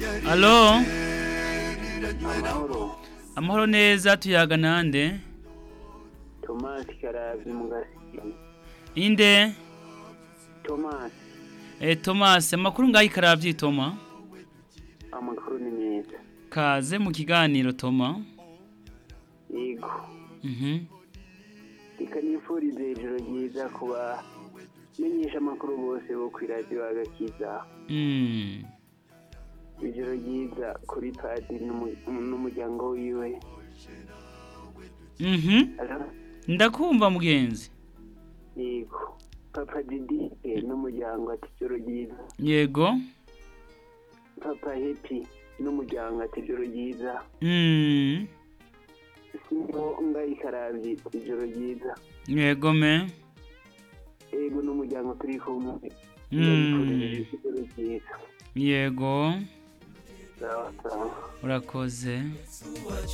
alo amahoro amahoro neza tuyaga nande tomasi karabyi mu gasiri inde tomasi eh, thomas amakuru ngaho ikaravyi toma amakuru ni meza kaze mu kiganiro toma yego mhm reka nifurize ijoro ryiza ku bamenyesha amakuru bose bo ku iradiyo agakiza mm. ijoro ryiza kuri padi n'umu- n'umuryango wiwe mhm Alo? ndakumva mugenzi yego papa didi eh, n'umuryango ati ijoro ryiza yego papa hepi n'umuryango ati ijoro ryiza mm. singo ngayi karabyi ijoro ryiza yego me yego n'umuryango turi kumwe Mm. ndabifurije ijoro ryiza yego sawa sawa urakoze